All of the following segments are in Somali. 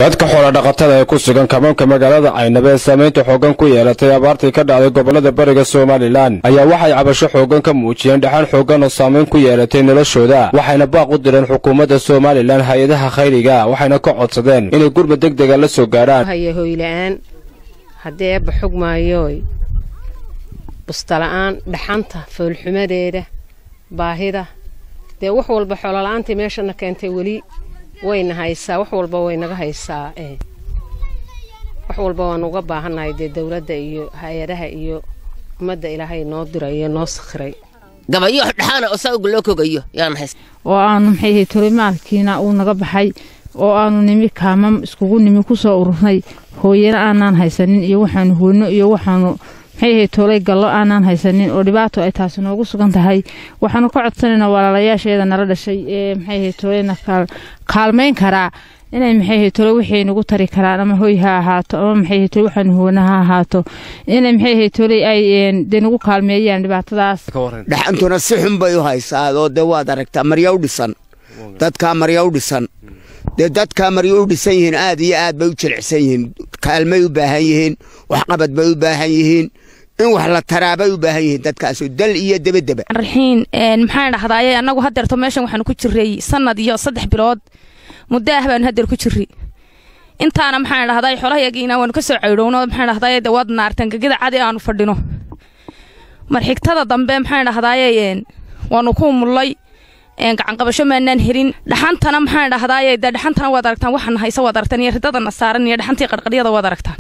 dadka xoolodhaqatada ee ku sugan kabanka magaalada caynaba ee saamaynta xooggan ku yeelatay abaartii ka dhacday gobollada bariga somalilan ayaa waxay cabasho xooggan ka muujiyeen dhaxan xooggan oo saamayn ku yeelatay noloshooda waxayna baaq u direen xukuumadda somalilan hay-adaha khayriga waxayna ka codsadeen inay gurmud deg dega la soo gaadhaan haya hoyla'aan haddii eebba xog maayooy bustala'aan dhaxanta foolxumadeeda baahida dee wax walba xoolola'aantii meeshana keentay weli wayna haysaa wax walba waynaga haysaa wax walba waan uga baahannahay dee dowladda iyo hay-adaha iyo ummadda ilaahay noo dirayo noo sakhiray gabayo dhaxaana oo sawga loo kogayo yaan hays oo aanu maxay ahayd tolimaalkiina uu naga baxay oo aanu nimi kaamam iskugu nimi ku soo ururnay hooyana aanaan haysanin iyo waxaanu hoyno iyo waxaanu maxay ahayd toolay gallo aanaan haysanin oo dhibaato ay taasi noogu sugan tahay waxaanu ka codsanaynaa walaalayaasheeda nala dhashay ee maxay ahayd toolayna kaalmayn karaa inay maxay ahayd tole wixii nagu tari karaan ama hoy ha ahaato ama maxay ahayd tole waxaanu hoona ha ahaato inay maxay ahayd tole ay dee nagu kaalmeeyaan dhibaatadaas dhaxantuna si xun bay u haysaa oo dee waad aragtaa marya u dhisan dadkaa marya u dhisan dee dadkaa marya u dhisan yihiin aad iyo aad bay u jilicsan yihiin kaalmay u baahan yihiin waxqabad bay u baahan yihiin in wax la taraabay u baahan yihiin dadkaasu dal iyo debedeba raxiin maxaan dhahdaayey annagu haddeerto meeshan waxaanu ku jirray sannad iyo saddex bilood muddo ah baanu haddeer ku jirri intaana maxaan dhahdaay xolahayagiina waanu ka soo caydhowno maxaan dhahdaay de waad naartan gegida cadi aanu fadhino mar xigtada dambe maxaan dhahdaayey waanu ku mullay gacanqabasho maanaan helin dhaxantana maxaan dhahdaayey dee dhaxantana waad aragtaan waxana haysa waad aragtaan iyo ridadana saaran iyo dhaxantii qarqaryada waad aragtaan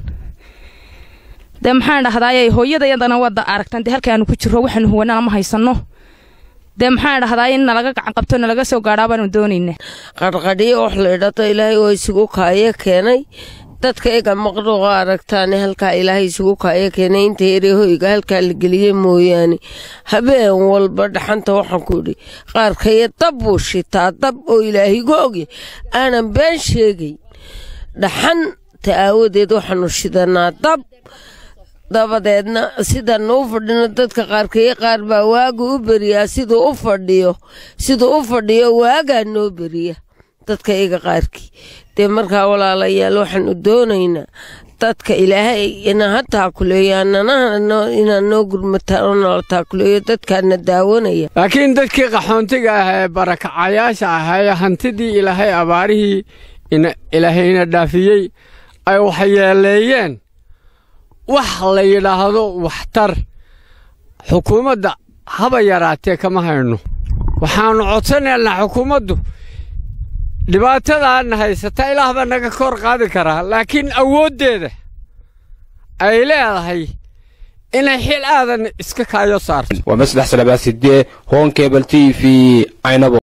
dee maxaan dhahdaayey hooyadayadana waad aragtaan dee halka aanu ku jirro waxaanu huwanana ma haysanno dee maxaan dhahdaa in nalaga gacan qabto nalaga soo gaadhaa baanu doonayna qarqadhiyo wax la idhato ilaahay oo isugu kaayo keenay dadka ega maqruuqa aragtaane halkaa ilaahay isugu kaayo keenay inta erehoyga halkaa la geliye mooyaane habeen walba dhaxanta waxaan ku idhi qaarkaya dab buu shitaa dab oo ilaahigu ogya aanan been sheegay dhaxanta aawadeed waxaanu shidanaa dab dabadeedna sidaan u fadhino dadka qaarkeye qaar baa waagu u beriyaa siduu u fadhiyo siduu u fadhiyo waagaa noo beriya dadka iga qaarkii dee markaa walaalayaal waxaanu doonaynaa dadka ilaahay inaa ha taakuleeyo inaa noo gurmataan oo nala taakuleeyo dadkaana daawanaya laakiin dadkii qaxoontiga ah ee barakacayaasha ah ee hantidii ilaahay abaarihii ilaahayna dhaafiyey ay waxyeeleeyeen wax la yidhaahdo waxtar xukuumadda haba yaraatee kama hayno waxaannu codsanaynaa xukuumaddu dhibaatadaana haysata ilaah baa naga kor qaadi karaa laakiin awooddeeda ay leedahay inay xil aadan iska kaayo saarto waa maslax salabaasidee hoon kebel t v caynabo